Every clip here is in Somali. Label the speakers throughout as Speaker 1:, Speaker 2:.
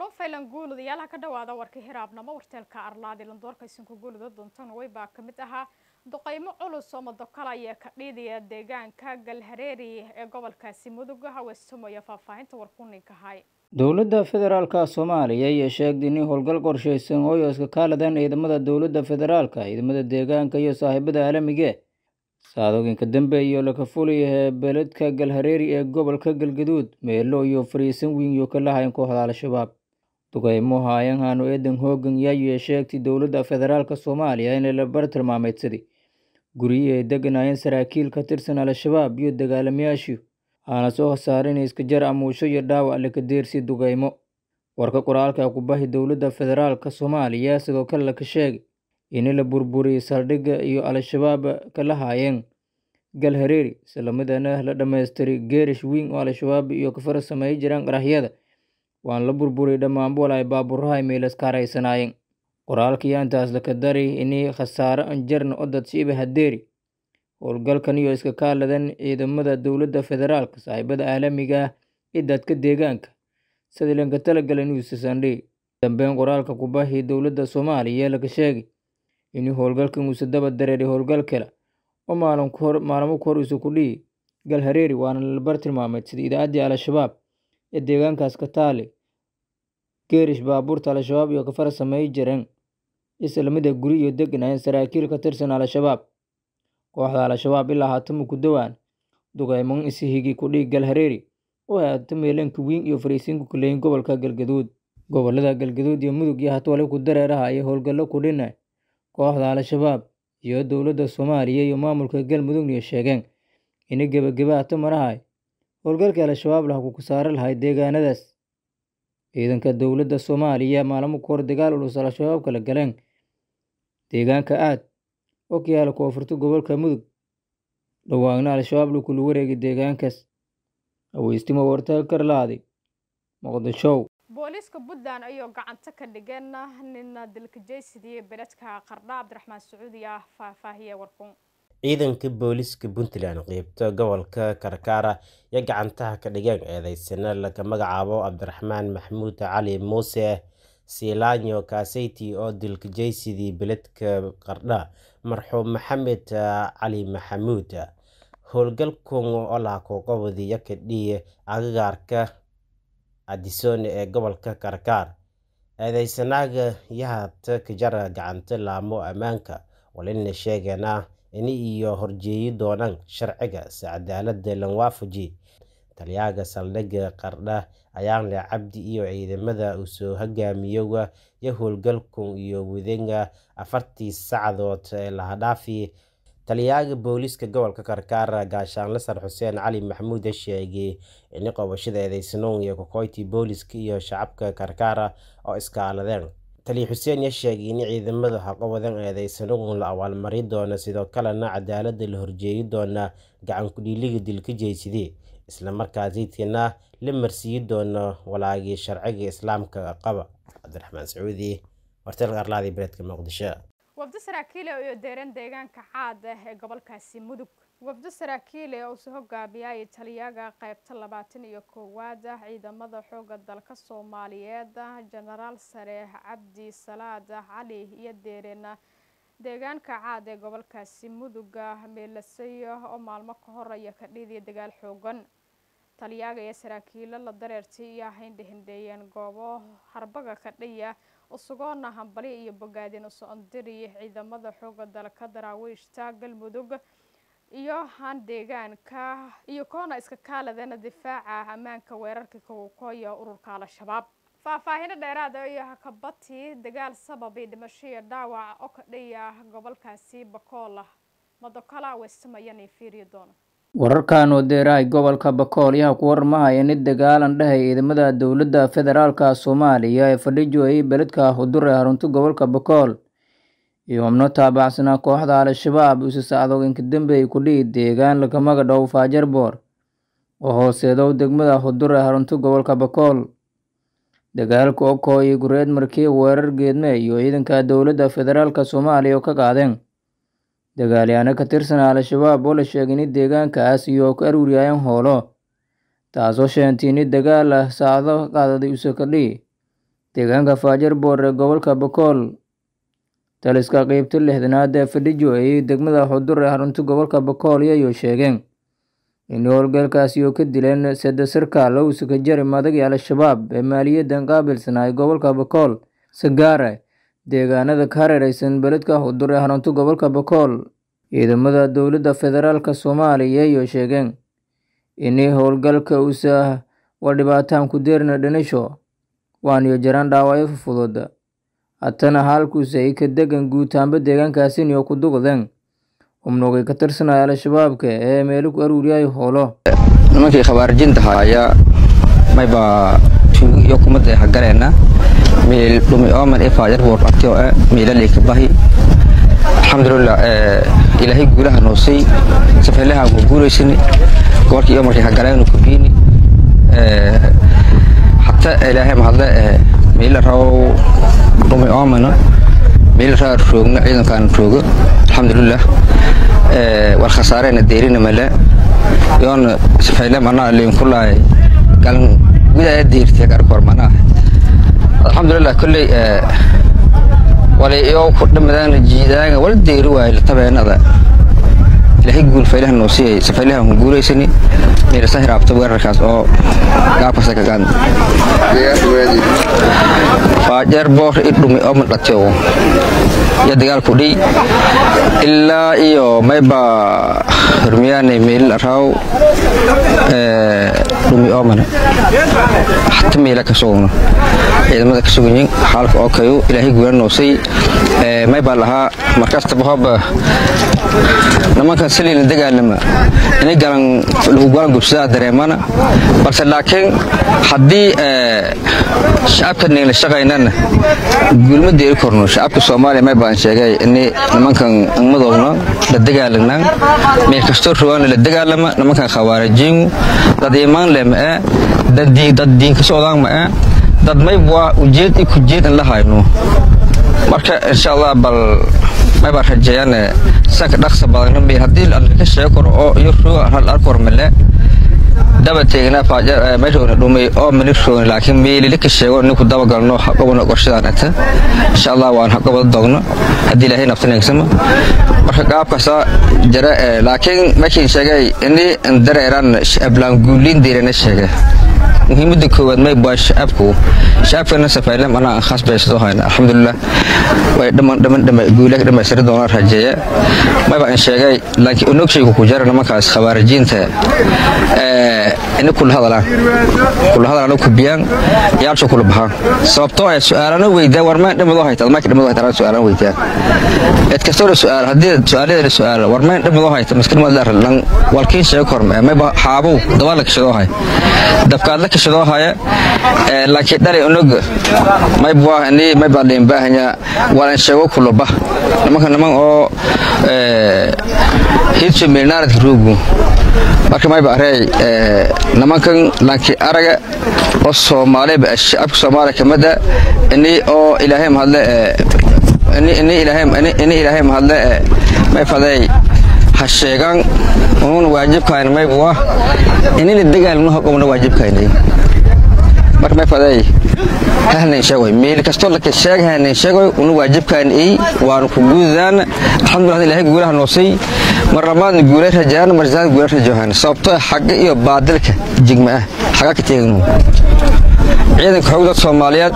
Speaker 1: hiraabnimo faylan guulud iyaalaha ka dhawaada warka hiraabnimo warteelka arlaadi landoorka isinka guuluda doontan way baa ka mid ahaa duqeymo culus oo madokala ayaa ka dhiidaya deegaanka galhareeri ee gobolkaasi mudug haweystumayo faahfaahinta warkuninka hay
Speaker 2: dowladda federaalka soomaaliya ayaa sheegtay in howlgal qorshaysan oo iska kaaladan ciidamada dowladda federaalka ciidamada deegaanka iyo saaxiibada caalamiga saadooyinka dambe iyo laka fulaya beledka galhareeri ee gobolka galgaduud meelo iyo fariisan weyn iyo ka lahayn kooxda al-shabaab duqeymo haayanhanu eedan hoogan yaayee sheegtay dowladda federaalka soomaaliya inay la bar tilmaameydsaday guryihi ay deganaayeen saraakiil ka tirsan al-shabaab iyo dagaalamayaashii aana soo khasaarin iska jar amuusho iyo dhaawac laka deersii duqeymo warka qoraalka kubahi dowladda federaalka soomaaliya sidoo kale laka sheegay in la burburiyey saldhigga iyo al-shabaab kala haayeen galhareeri islamidana la dhammaystiray geerish weyn oo al-shabaab iyo kafara sameey jiraan qaraxyada waan la burburiyey dhammaanbool ay baaburaha meelaska haraysanaayeen qoraalkii intaas laka daray inay khasaaro anjarna odad shiiba hadeeri howlgalkan iyo iska kaaladan ciidamada dowladda federaalka saaxiibada caalamiga ah ee dadka deegaanka sida lanka talagala news sunday dambeyn qoraalka kubahi dowladda soomaaliya laka sheegay in howlgalkan uuse daba dareeray howlgal kale oo maalmo ku hor isu ku dhihi galhareeri waana labar tilmaameyd sida idaacaddii al-shabaab ee deegaankaas ka taale geerish baabuurta al-shabaab iyo kafara sameey jireen islamida guri iyo deganaayeen saraakiil ka tirsan al-shabaab kooxda al-shabaab ilaa haatama ku dowaan duqeymon isihigi kudhihi galhareeri oo haata meelanka weyn iyo fariisiinku kuleeyin gobolka galgaduud gobolada galgaduud iyo mudug iyo hatwale ku dareeraha iyo howlgallo ku dhina kooxda al-shabaab iyo dowladda soomaaliya iyo maamulka galmudugniyo sheegeen ina gebageba hata marahay howlgalka al-shabaab lah ku kasaaro lahay deegaanadaas ciidanka dowladda soomaaliya maalmo ku hor dagaal ulus al-shabaab kala galeen deegaanka aad oo ka yaala koonfurta gobolka mudug dhawaagna al-shabaab lakula wareegay deegaankaas haweystimo wartaga karlaaday muqdishow
Speaker 1: booliiska puntland ayuu gacanta ka dhigeen nina dilka jeysidii beledka qardha cabdiraxmaan sacuudi ah faahfaahiye warkun
Speaker 3: ciidanka booliiska puntland qeybta gobolka karkaara iyo gacantaha ka dhigeen eedeysana laga magacaabo cabdiraxmaan maxamuud cali muuse silaanyo kaseyti oo dilka jeysidii beledka qardha marxuum maxamed cali maxamuud howlgalkun oo laha kuqabadiyo kadhiye agagaarka adisone ee gobolka karkaar eedeysanaaga yahata kajara gacanta laamo ammaanka walina sheegeena ini iyo horjeeyi doonaan sharciga si cadaalada lan waafaji taliyaaga saldhigga qardha ayaanle cabdi iyo ciidamada uu soo hogaamiyoga iyo howlgalkun iyo wadenga afartii sacdood ee lahadhaafi taliyaaga booliiska gobolka karkaar gaashaanle sar xuseen cali maxamuud sheegay in qabashada eedeysanoon iyo kokoyti booliiska iyo shacabka karkaara oo iskaaladeen taliya xuseen ya sheegay in ciidamada haqawadan eedeysanoon la abaalmari doono sidoo kalena cadaalada la horjeeyi doona gacan kudhiiliga dilka jeysidee islamarkaasitina la marsiiyi doono walaagii sharciga islaamka qaba cabdiraxmaan sacuudi warteelka arlaadii beledka muqdisho
Speaker 1: wafdo saraakiile oo deeran deegaanka caad ah ee gobolkaasi mudug wafdo saraakiile oo soo hogaamiyay taliyaga qaybta labaatan iyo koowaad ah ciidamada xooga dalka soomaaliyeed jenaraal sare cabdi salaad cali iyo deerena deegaanka caad ee gobolkaasi muduga meelasayo oo maalmo ka horaya ka dhiidiya dagaal xoogan taliyaaga iyo saraakiilo la dareertay iyo hindhihindeeyeen goobo harbaga ka dhiya usugoona hambali iyo bogaadin usocondiri ciidamada xooga dalka daraawiishta galmudug iyo han deegaanka iyo koona iska kaaladeena difaaca ammaanka weerarka kowkooya ururka al-shabaab faahfaahino dheeraada iyo hakabati dagaal sababay dhimasho iyo dhaawac oo ka dhiya gobolkaasi bakool madokala weystamayana fiiriyo doona
Speaker 2: wararkan oo deerahay gobolka bakool yaha ku warmahaya nid dagaalan dhahay ciidamada dowladda federaalka soomaaliya ee fadhijoayay beledka hudur ee harunta gobolka bakool iyo xubno taabacsanaa kooxda al-shabaab isu sacdooginka dambeey ku dhihi deegaan lakamaga dhow faajarboor oo hooseedow degmada hudur ee harunta gobolka bakool dagaalka okoo iyo gureed markii weerar geedme iyo ciidanka dowladda federaalka soomaaliya oo ka qaadeen dagaalyaano ka tirsan al-shabaab oo la sheegay in deegaankaas iyo ka aruuriyayeen hoolo taasoo sheentay in dagaal ah saacado qaadaday usakadhi deegaanka faajar boor ee gobolka bakool taliska qeybta lixdanaad ee fadhijo ayay degmada xudur ee xarunta gobolka bakool iyayoo sheegeen in howlgalkaasi oo ka dileen sade sarkaal owsa ka jari madagii al-shabaab ee maaliyaddan qaabilsanaa gobolka bakool sagaare deegaanada ka hareereysan beledka xudur ee xarunta gobolka bakool ciidamada dowladda federaalk soomaaliya ayoo sheegeen inay howlgalka usa waa dhibaataan ku deerna dhanisho waaniyo jaraan dhaawacyo fufudud hatana halkuusa ay ka degan guutaanba deegaankaasini oo ku duqdeen xubnugay ka tirsanaya al-shabaabka ee meelo ku aruuriyay howlo
Speaker 4: nimankii khawaarijinta ayaa mayba iyo kumada hagaleena meel dhumi ooman ee faajar boor artio ah meelalay ka bahi alxamdulilah ilaahay guulaha noosay safeelaha ku guulaysani gobolkii iyo markii hagaleenu ku biini hata ilaahay mahadle meela raw dhumi oomana meela raa roogna ciidankaan roogo alxamdulilah war khasaareena deerina male yoona safeyle manaa liinkulaay galan gudaya deertiya garkoor manaa alxamdulilah kolley wali iyo ku dhamadaan jiidaanga wala deeri waayo latabeenada ilaahay guul faylaha noo siiyay safaylaha ku guulaysani meelasa hiraabta weerarkaas oo gaabkasa ka gaan faajeer boor i dhumi oo madhatio iyo dagaal ku dhiy ilaa iyo mayba hormiyaane meelil araaw dhumi oomana hata meela ka sugno ciidamada ka suganyin xaalka oo kayo ilaahay guula noosay maybaa lahaa markastaba hooba nimankan saliila dagaalama inay galan lagu galan gubsadaa dareemana balse laakiin haddii shacabka nigla shaqaynana guulma deeri korno shacabka soomaaliya may baan sheegay ini nimankan madoobna la dagaalagnaan meel kastoo rogaana la dagaalama nimankan khawaarijiingu dad imaan leh ma'e dad diinka socdaan ma'e dad maybwaa ujeed i kujeed in la hayno marka insha allah bal maybaa rajeeyane sanka dhaqsa badan haddii ka sheego karo oo iyo roga hal arkor male daba teegnaa faajar meeshoona dhumay oo mali roogna laakiin meelili ka sheego ninku daba galno haqobana qorshadaan ata insha allah waan haqobada dogno haddii ilaahay naftaneegsama marka qaabkaasa jira laakiin markiin sheegay ini dareeraan ablaan guuliin deerana sheegay muhiimada koowaad may baa shacabku shacabkana safaaylem anaa aan khaas baysado hayna alxamdulilah way dhaman dhaman dhama guulaha dhamaystiri doonaan rajeeya mayba in sheegay laakiin onogshaygu ku jara nimankaas khawaarijiinta ini kula hadalaan kula hadalaan ku biyaan yaalsho kula baxaan sababtoo ay su'aalana weydaan warmaan dhimadoo hayta markii dhimadoo hayta su'aalana weydaan cid kastoo su'aal haddii su'aalada su'aal warmaan dhimadoo hayta maskiin ma dar lan walkiin sheego korma mayba xaabow dabaal ka shadoo hay dabkaad la kashadoo haya laakiin dhalay onog maybwa ni mayba leen baahanya walan sheego kulaba nimanka niman oo hiidso meelnaaradka roogu marka mayba arey nimankan lanki araga oo soomaaliba shacabka soomaaliya kamida ini oo ilaahay mahadle ini ilaahay mahadle may faday ha sheegaan unuuna waajibkayn maybwa inina dagaalnu haqobna waajibkaynay marka may faday hahnayn sheegoy meel kastoo laka sheeg hahnayn sheegoy unu waajibkaan ey waanu ku guudaan alxamdulillah ilaahay guulaha noosay mar labaadna guulay rajaan mar saad guulay rajohan sababtoo xagga iyo baadilka jigma ah xagaa ka teegnu ciidanka xoogda soomaaliyeed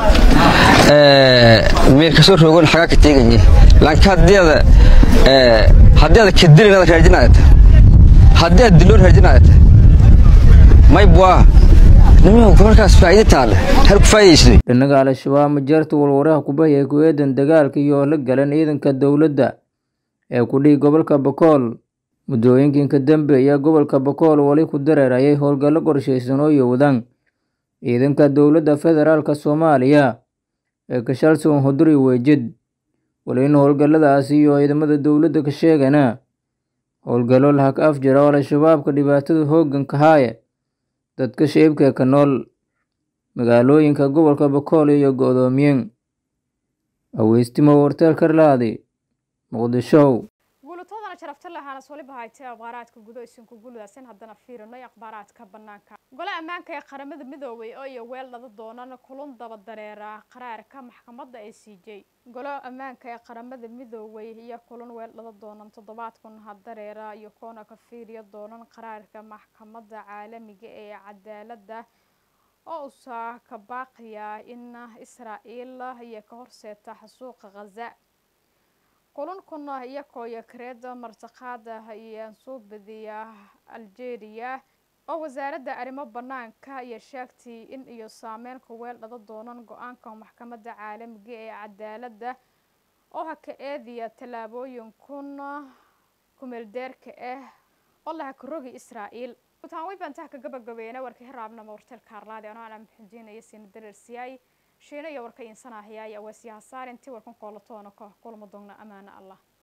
Speaker 4: meel kasoo roogan xagaa ka teeganye laakiin haddiada haddii aad kadilinaad raajinaayata haddii aad diloon raajinaayata maybwaa nimanka gobolkaas faa'iido taale hal ku faa'iidaysday
Speaker 2: dhinaga al-shabaab majeerta walwaraha kubahaya ku eedan dagaalka iyo la galan ciidanka dowladda ee ku dhihi gobolka bakool muddooyinkiinka dambe ayaa gobolka bakool wali ku dareerayay howlgallo qorshaysan oo yowdaan ciidanka dowladda federaalk soomaaliya ee kashalson huduri weejid wali in howlgalladaasi iyo ciidamada dowladda ka sheegana howlgallo lahag af jira oo al-shabaabka dhibaatada hoogganka haaya dadka shicibka ka nool magaalooyinka gobolka bakool iyo go-doomiyeen aweystimo warteel karlaadi muqdisho
Speaker 1: guulatoodana sharafta lahaana waliba haytay akhbaaraadka gudo isinku guludaasin haddana fiirinay akhbaaraadka banaanka gole ammaanka ee qaramada midoobay oo iyo weel dhada doonan kulun daba dareera qaraarka maxkamadda ee c j gole ammaanka ee qaramada midoobay iyo kulun weel dhada doonan toddobaadkun hadareera iyo koona ka fiiriya doonan qaraarka maxkamadda caalamiga ee cadaaladda oo usaa ka baaqiya in israa'iil iyo ka horseeta xasuuqa khaza kulankuna iyakooyo kareeda martiqaada iyo suubadiya algeria oo wasaaradda arrimo banaanka iyo sheegtay in iyo saameynka weel dhada doonan go-aanka maxkamadda caalamiga ee cadaaladda oo haka eediya tallaabooyinkun kumeeldeerka ah oo la hakarogi israa'iil gutaan way baan taha ka gabagabeena warka hiraabnama warteelka harlaadi anoo ana muxudiinaya siina dareersiyaay shiina iyo warka insanaahyaay awaasyaha saar intii warkan koolatoona koox kulma doogna amaana allah